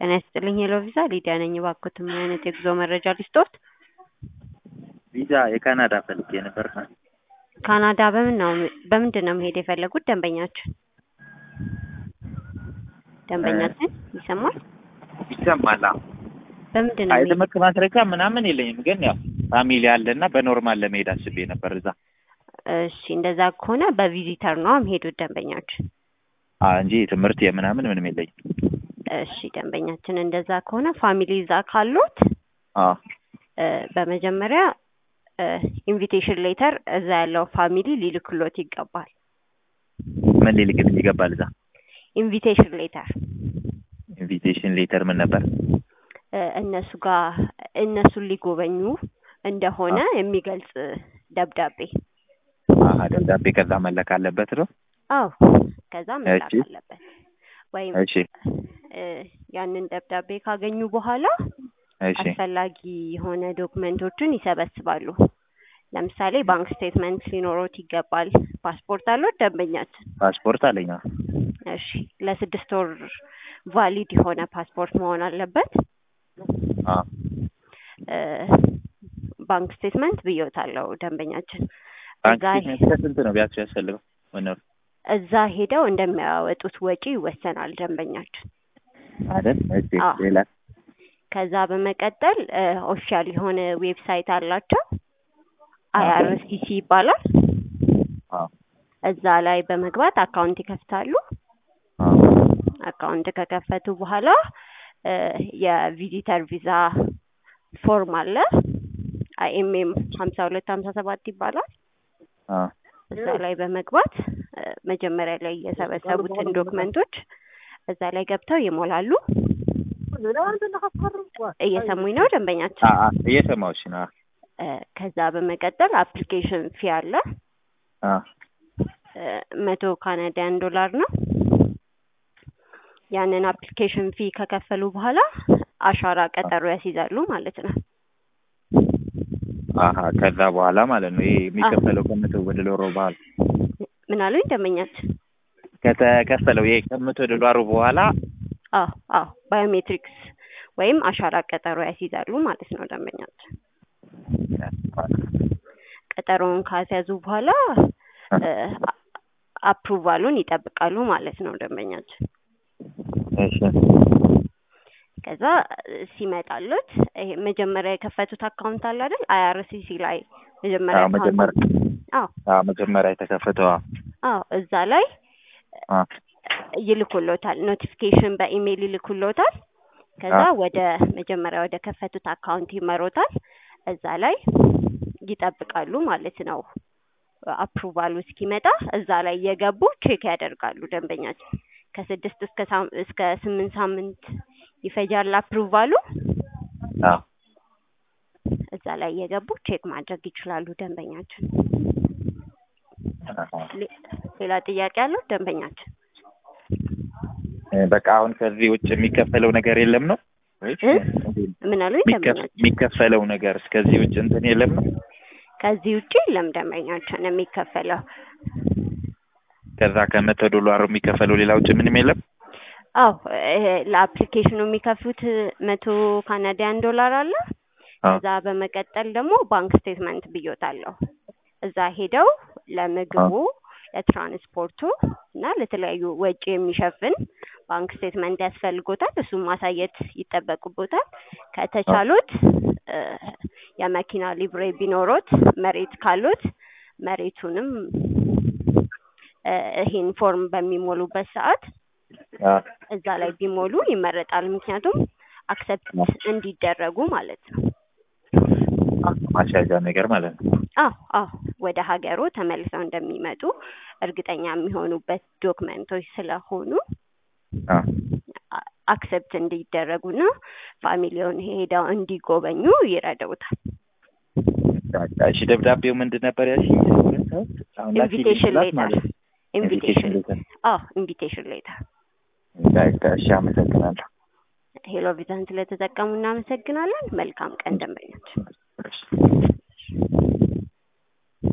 ጤና ይስጥልኝ ሄሎ ቪዛ ሊዲያ ነኝ። እባክዎት ምን አይነት የጉዞ መረጃ ልስጥዎት? ቪዛ የካናዳ ፈልጌ ነበር። ካናዳ በምን ነው በምንድን ነው መሄድ የፈለጉት ደንበኛችን? ደንበኛችን ይሰማል? ይሰማል። አዎ። በምንድን ነው አይ መሄድ ትምህርት ማስረጃ ምናምን የለኝም፣ ግን ያው ፋሚሊ አለና በኖርማል ለመሄድ አስቤ ነበር እዛ እሺ እንደዛ ከሆነ በቪዚተር ነው የሚሄዱት ደንበኛችን። አ እንጂ ትምህርት የምናምን ምንም የለኝም። እሺ ደንበኛችን እንደዛ ከሆነ ፋሚሊ እዛ ካሉት አዎ እ በመጀመሪያ ኢንቪቴሽን ሌተር እዛ ያለው ፋሚሊ ሊልክሎት ይገባል። ምን ሊልክልኝ ይገባል እዛ? ኢንቪቴሽን ሌተር ኢንቪቴሽን ሌተር ምን ነበር? እ እነሱ ጋር እነሱን ሊጎበኙ እንደሆነ የሚገልጽ ደብዳቤ። አሀ ደብዳቤ ከዛ መለክ አለበት ነው? አዎ ከዛ መላክ እሺ። አለበት። ወይም እሺ እ ያንን ደብዳቤ ካገኙ በኋላ እሺ አስፈላጊ የሆነ ዶክመንቶችን ይሰበስባሉ። ለምሳሌ ባንክ ስቴትመንት ሊኖሮት ይገባል። ፓስፖርት አለው ደንበኛችን? ፓስፖርት አለኝ። አዎ። እሺ ለስድስት ወር ቫሊድ የሆነ ፓስፖርት መሆን አለበት። አዎ እ ባንክ ስቴትመንት ብዬዎታለሁ ደንበኛችን። ባንክ እዛ ስቴትመንት ከስንት ነው ቢያንስ ያስፈልገው? መኖር እዛ ሄደው እንደሚያወጡት ወጪ ይወሰናል ደንበኛችን። አይደል? እሺ አዎ። ሌላ ከዛ በመቀጠል ኦፊሻል የሆነ ዌብሳይት አላቸው አይአርሲሲ ይባላል። አዎ እዛ ላይ በመግባት አካውንት ይከፍታሉ። አዎ አካውንት ከከፈቱ በኋላ እ የቪዚተር ቪዛ ፎርም አለ አይኤምኤም ሀምሳ ሁለት ሀምሳ ሰባት ይባላል። አዎ እዛ ላይ በመግባት እ መጀመሪያ ላይ የሰበሰቡትን ዶክመንቶች እዛ ላይ ገብተው ይሞላሉ። እየሰሙኝ ነው ደንበኛችን? አ አ እየሰማሁሽ ነው። እ ከዛ በመቀጠል አፕሊኬሽን ፊ አለ አዎ እ መቶ ካናዳያን ዶላር ነው። ያንን አፕሊኬሽን ፊ ከከፈሉ በኋላ አሻራ ቀጠሮ ያስይዛሉ ማለት ነው። አሀ ከዛ በኋላ ማለት ነው ይሄ የሚከፈለው ከመቶ ወደ ዶላሩ በኋላ ምን አሉኝ ደንበኛችን? ከተከፈለው ይሄ ከመቶ ዶላሩ በኋላ አዎ አዎ ባዮሜትሪክስ ወይም አሻራ ቀጠሮ ያስይዛሉ ማለት ነው ደንበኛችን። ቀጠሮውን ካስያዙ በኋላ እ አ- አፕሩቫሉን ይጠብቃሉ ማለት ነው ደንበኛችን። እሺ ከዛ እ ሲመጣሉት ይሄ መጀመሪያ የከፈቱት አካውንት አለ አይደል? አይአርሲሲ ላይ መጀመሪያ አዎ መጀመሪያ አካውንት አዎ አዎ መጀመሪያ የተከፈተው አዎ አዎ እዛ ላይ አዎ ይልኩሎታል። ኖቲፊኬሽን በኢሜይል ይልኩሎታል። ከዛ አዎ። ወደ መጀመሪያ ወደ ከፈቱት አካውንት ይመሮታል። እዛ ላይ ይጠብቃሉ ማለት ነው። አፕሩቫሉ እስኪመጣ እዛ ላይ እየገቡ ቼክ ያደርጋሉ ደንበኛችን። ከስድስት እስከ ሳም- እስከ ስምንት ሳምንት ይፈጃል አፕሩቫሉ። አዎ እዛ ላይ እየገቡ ቼክ ማድረግ ይችላሉ ደንበኛችን። አዎ። ሌ- ሌላ ጥያቄ አለው ደንበኛችን? እ በቃ አሁን ከዚህ ውጭ የሚከፈለው ነገር የለም ነው ወይስ እ? እንዴት ነው? ምን አሉኝ የሚከፍ- ደንበኛችን? የሚከፈለው ነገር እስከዚህ ውጭ እንትን የለም ነው? ከዚህ ውጪ የለም ደንበኛችን የሚከፈለው ከዛ ከመቶ ዶላሩ የሚከፈለው ሌላ ውጭ ምንም የለም? አዎ ይሄ ለአፕሊኬሽኑ የሚከፍሉት መቶ ካናዲያን ዶላር አለ። አዎ ከዛ በመቀጠል ደግሞ ባንክ ስቴትመንት ብዮታለሁ። እዛ ሄደው ለምግቡ፣ ለትራንስፖርቱ እና ለተለያዩ ወጪ የሚሸፍን ባንክ ስቴትመንት ያስፈልጎታል። እሱም ማሳየት ይጠበቅቦታል። ከተቻሉት እ የመኪና ሊብሬ ቢኖሮት፣ መሬት ካሉት መሬቱንም እ ይሄን ፎርም በሚሞሉበት ሰዓት አዎ እዛ ላይ ቢሞሉ ይመረጣል። ምክንያቱም አክሰፕት እንዲደረጉ ማለት ነው። ማስያዣ ነገር ማለት ነው። አዎ አዎ ወደ ሀገሩ ተመልሰው እንደሚመጡ እርግጠኛ የሚሆኑበት ዶክመንቶች ስለሆኑ አዎ አ- አክሰፕት እንዲደረጉና ፋሚሊውን ሄደው እንዲጎበኙ ይረዳውታል። በቃ እሺ ደብዳቤው ምንድን ነበር ያልሽኝ? አሁን ላኪልኝ ኢንቪቴሽን ስላት ሌተር ማለት ነው። ኢንቪቴሽን ሌተር አዎ ኢንቪቴሽን ሌተር። በቃ እሺ አመሰግናለሁ። ሄሎ ቪዛን ስለተጠቀሙ እናመሰግናለን። መልካም ቀን ደንበኞች። እሺ